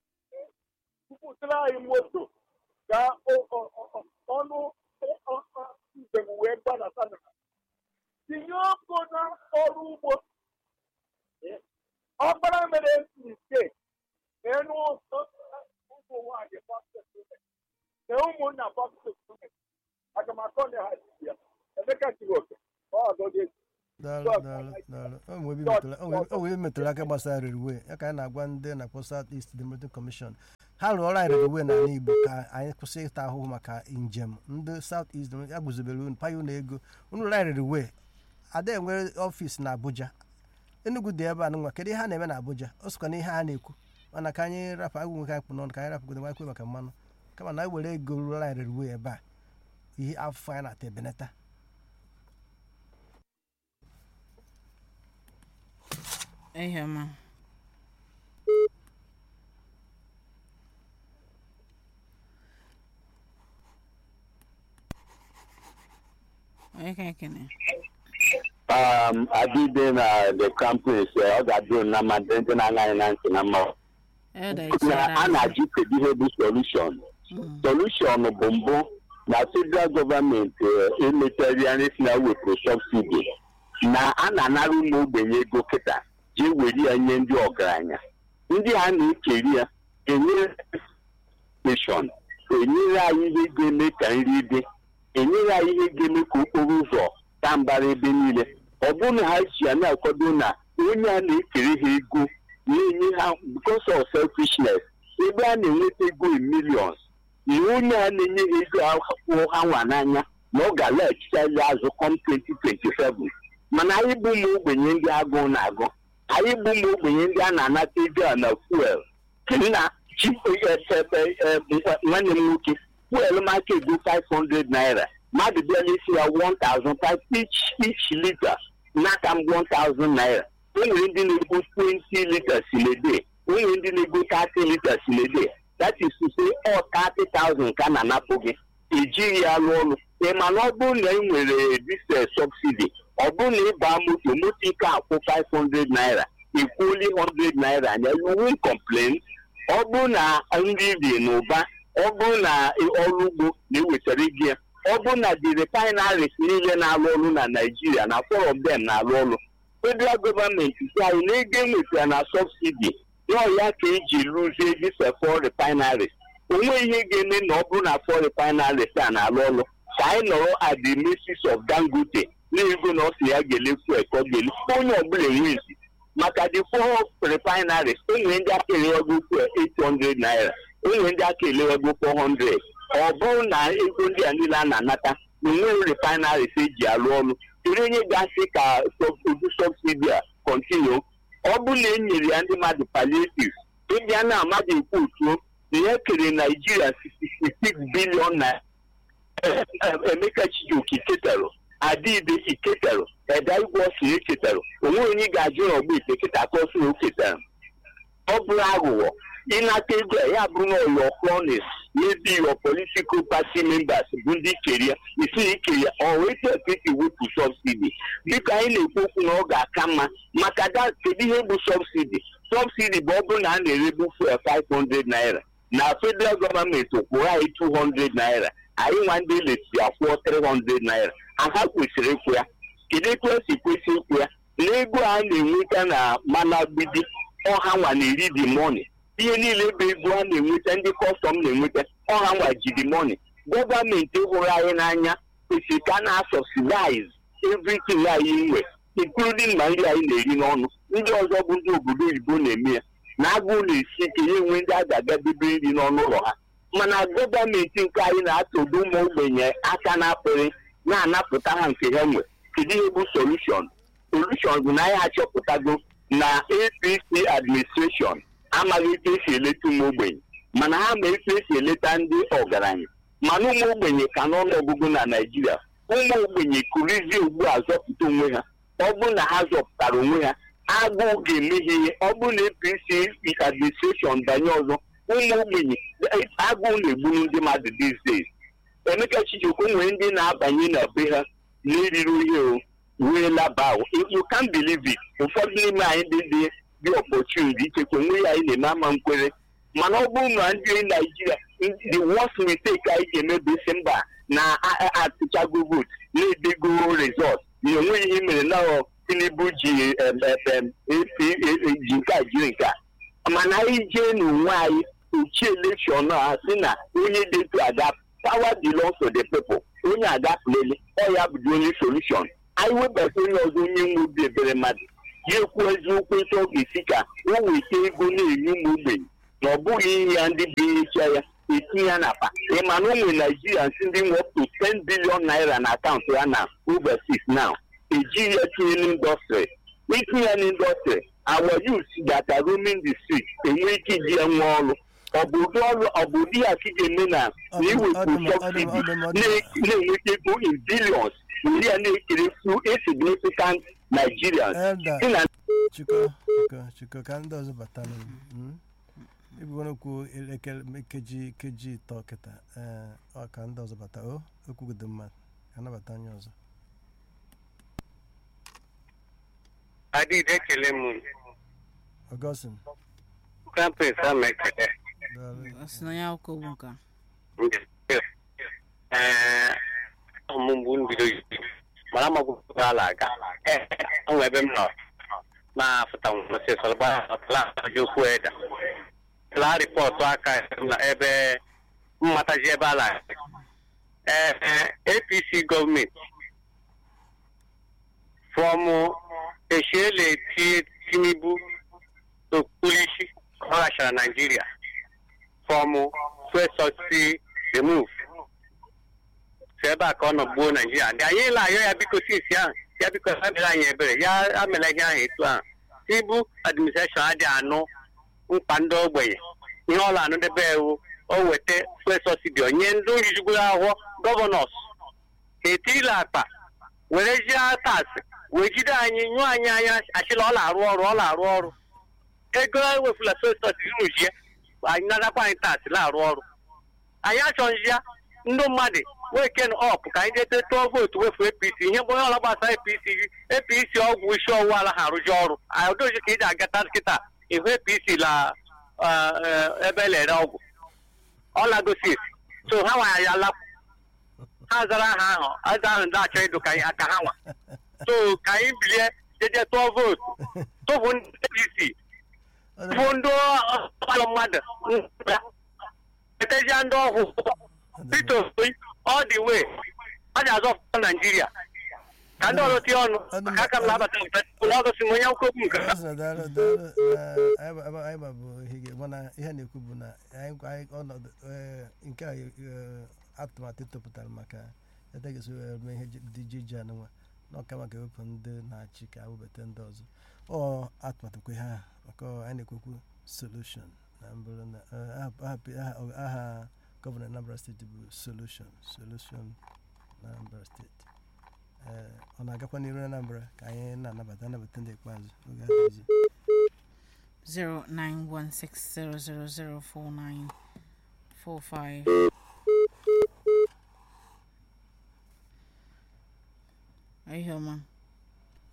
tupụtara anyị moto ka o- o- o- ọnụ ọ- ọ- ọ- njem wee gbadata na tinye ọkụ na ọrụ ugbo ọkpara mere mistake enu ụmụ nwaanyị baptist na ụmụnna baptist aga m akọ na ha ji ya emeka jiri oke ọ ọzọ dị daalụ so daalụ daalụ o nwere ebe metụrụ- o nwere- o nwere ebe metụrụ aka gbasara railway ya ka anyị na-agwa ndị na-akpọ South East Democratic Commission ha rụọ ọrụ anyị railway n'ala Igbo ka anyị kwụsị ịta ahụhụ maka njem ndị South East Democratic- ya guzobere unu paya unu ego unu rụrụ anyị railway ada enwere ọfịs na Abuja Enugu dị ebe a nwa kedu ihe ha na-eme na Abuja o sokwa na ihe ha na-ekwu mana ka anyị rapụ agwụ nwe ka anyị kpụ n'ọnụ ka anyị rapụgodo nwa kwe maka mmanụ kama na anyị were ego rụrụ anyị railway ebe a ihe afọ anyị na-ata ebenata ihe ọma onye ka ekene um, adịbe na the campus ọ ga-adị na mma ndị ndị na-aṅa anyị na ntị na mma elda na ichiara a na-ajụ kedu ihe bụ solution solution bụ mbụ na federal gọọmenti emetarịarị si na wepụrụ subsidi na a na-anara ụmụ ogbenye ego kịta jee were ya nye ndị ọgaranya ndị a na-ekeri ya enyere nation enyere anyị ihe ga-eme ka nri dị enyere anyị ihe ga-eme ka okporo ụzọ taa mbara ebe niile ọ bụrụ na ha si ya na-akwado na onye a na-ekere ha ego na-enye ha because of selfishness ebe a na-enweta ego in millions na onye a na-enye ha ego ahụ ha nwa n'anya na ọ ga-alaghachitali azụ com 2027 mana anyị bụ ụmụ ogbenye ndị agụụ na-agụ anyị bụ ụmụ ogbenye ndị a na-anata ego a na fuel na chi nwanne m nwoke fuel maka ego 500 naira mmadụ bịala isi ya 1000 each each liter n'aka m 1000 naira o nwere ndị na-ego 20 liters in a day o nwere ndị na-ego 30 liters in a day that is to say ọ 30,000 ka a na-anapụ gị ejighị ya rụọ ọrụ ị ma na ọ bụrụ na ị nwere this subsidy ọ bụrụ na ị baa moto moto ike akwụ 500 naira ikwuoli 100 naira anya you won't complain ọ bụrụ na nri dị n'ụba ọ bụrụ na ọrụ ugbo na-ewetara gị ya ọ bụrụ na the refineries niile na-arụ ọrụ na Naịjirịa na four of them na-arụ ọrụ federal gọọmenti si anyị na ego enwetara na subsidi nọọ ya ka eji rụzie dịse four refineries onwe ihe ga-eme na ọ bụrụ na four refineries a na-arụ ọrụ ka anyị nọrọ at the mercies of Dangote na-ego na ọ sị ya ga-elefu ka ọ ga-ele onye ọbụla enwezi maka the four refineries enwere ndị aka elewego fuel 800 naira enwere ndị aka elewego 400 ọ bụrụ na ego ndị a niile a na-anata na enweghị refineries eji arụ ọrụ kedu onye ga-asị ka ụdị subsidi a continue ọ bụrụ na e nyere ya ndị mmadụ palliatives ịbịa na amadụ ekwu otuo na ya kere naijiria 66 bilion na emeka chijioke ketara adịbe iketara eda igwe ọsị eketara onwe onye ga-ajụ na ọgba ite kịta ka ọsị na o ketara ọ bụrụ aghụghọ ịnata ego a ya bụrụ na ọyọ cronies maybe your political party members bụ ndị kere ya isi ike ya ọ wee eti wepụ subsidi biko anyị na-ekwu okwu na ọ ga-aka mma maka da kedu ihe bụ subsidi subsidi bụ ọ bụrụ na a na-erebu fuel 500 naira na federal gọọmenti kwụrụ anyị 200 naira anyị nwa ndị lesi akwụọ 300 naira aha kwesịrị ịkwụ ya kedu etu esi kwesị ịkwụ ya na ego a na-enweta na mana agbidi ọha nwa na-eri di moni ihe niile bụ ego a na-enweta ndị kọstọm na-enweta ọha nwa ji di moni gọọmenti hụrụ anyị n'anya kwesịrị ka a na-asọsidize everything anyị nwe including ma nri anyị na-eri n'ọnụ ndị ọzọ bụ ndị obodo oyibo na-eme ya na agụụ na-esi ike ya enwe ndị a ga-agadebe nri n'ọnụ ụlọ ha mana gọọmenti nke anyị na-atọdo ụmụ ogbenye aka na-apụghị na-anapụta ha nke ha nwe kedu ihe bụ solushon solushon bụ na anyị achọpụtago na apc administration amaghị etu esi eleta ụmụ ogbenye mana ha ma etu esi eleta ndị ọgaranya mana ụmụ ogbenye ka n'ọnụ ọgụgụ na naijiria ụmụ ogbenye kurizie ugbu a zọpụta onwe ha ọ bụrụ na ha zọpụtara onwe ha agụụ ga-emeghe ihe ọ bụrụ na apc administration banye ọzọ ụmụ ogbenye agụụ na-egburu ndị mmadụ these days emeka chijikwu nwere ndị na-abanye na be ha na-eriri ihe o wee laba you can't believe it ụfọdụ n'ime anyị dị dị dị opportunity ichekwa onwe ya anyị na-eme ama nkwere mana ọ bụrụ na ndị naijiria the worst mistake anyị ga-eme bụ isi mba na-atụchago vote na-edego result na onweghị ihe mere na tinubu ji ji nke a jiri nke a mana anyị jee n'onwe anyị uchi elekshọn a sị na onye dị etu aga power belongs to the people onye agafulele ọ ya bụ the only solution anyị webata onye ọzọ onye nwe obi ebere mmadụ ya ekwu eziokwu etu ọ ga-esi ka o weta ego na-enye ụmụ ogbenye na ọ bụghị ihe ya ndị binyecha ya etinye ya n'akpa ịma na ụmụ naijirians ndị nwe up to 10 billion naira na akaụntụ ya na overseas now ejighị ya tinye n'indọstrị itinye ya n'indọstrị our youth that are roaming the street enwe ike iji ya nwe ọrụ ọ bụ ụdị ọrụ ọ bụ ụdị ya ka ị ga-eme na Ọ dị- na iwepụ ọ dị m- ọ dị m- subsidy ọ dị m- ọ dị m- na- na-enweta ego in billions ndị a na-ekere through insignificant Nigerians Elder dị na chiko chiko chiko ka ndị ọzọ batara ibugoro okwu elekere nkeji nkeji ịtọ kịta ee ọ ka ndị ọzọ bata o okwugodo mmadụ ka nabata onye ọzọ adịghị ekele m ọgọstin krampes ama ekele daalụ. ọ sị na onye akwụkwọ bụ nka ee ọmụmụ mbido mara magwụpụta ala aga ee onwe ebe m nọ na-afụta nwụsịsọlbaaji okwu eda laa ripọtụ aka na ebe mmataji ebe ala ee apc gọọmenti fọmụ eshiele tie tinubu okpulishi ọ ghachara naijiria fọmụ fuel subsidy remove si ebe a ka ọ nọ gbuo naijiria ndị anyị la ayọ ya biko sisi ahụ ya biko ya mere anyị ebere ya amela ihe ahụ etu ahụ tibu administreshọn adị anụ mkpa ndị ogbenye ihe ọla anụ debe ewu o weta fuel subsidy onye ndị orijigoro ahụhụ gọvanọs etila akpa were jie taksị wee jide anyị nyụọ anyị anya achịla ọ na-arụ ọrụ ọ na-arụ ọrụ ego ewefula fuel subsidy unu jie anyị nadakwa anyị taksị na-arụ ọrụ anyị achọghịzi ya ndị mmadụ weken ọp ka anyị jete tụọ vootu wefu apc ihe bụ onye ọla gbasara apc gị apc ọgwụ isi ọwụwa ala ha arụzi ọrụ odozi ka ị ji agata kịta ihu apc la ebe elere ọgwụ ọlagosi so ha nwa ya ala ha zara aha ahụ aza ahụ ndị achọ ịdụ ka anyị aka ha nwa so ka anyị bilie jeje tụọ vootu tụpụ ndị apc tụpụ ndị ọkpalụ mmadụ etezia ndị ọhụụ Peter Obi all the way ọ na-azọpụta Naijiria ka ndị ọrụ tie ọnụ maka aka m na-abata ọgọsi m onye akwụkwọ okwu nke ha. Ọsọ daalụ daalụ na anyị ba- anyị ba bụ ihe ga- mana ihe na-ekwu bụ na anyị anyị ọnọdụ ee, nke a ee, atụmatụ topụtara maka ete ga-esi wee mee ihe dị ije ije anụnwa na ọka maka ewepụ ndị na-achị ka webata ndị ọzọ ọ atụmatụ kwe ha maka ọ anyị na-ekwekwu solution na mbụrụ na ee, aha- aha- aha- aha gọvanọ Anambra steeti bụ solution solution na Anambra steeti ee ọ na-agakwa n'iru na Anambra ka anyị na-anabata anabata ndị ikpeazụ oge adịghịzi 09160004945 Are you here, man?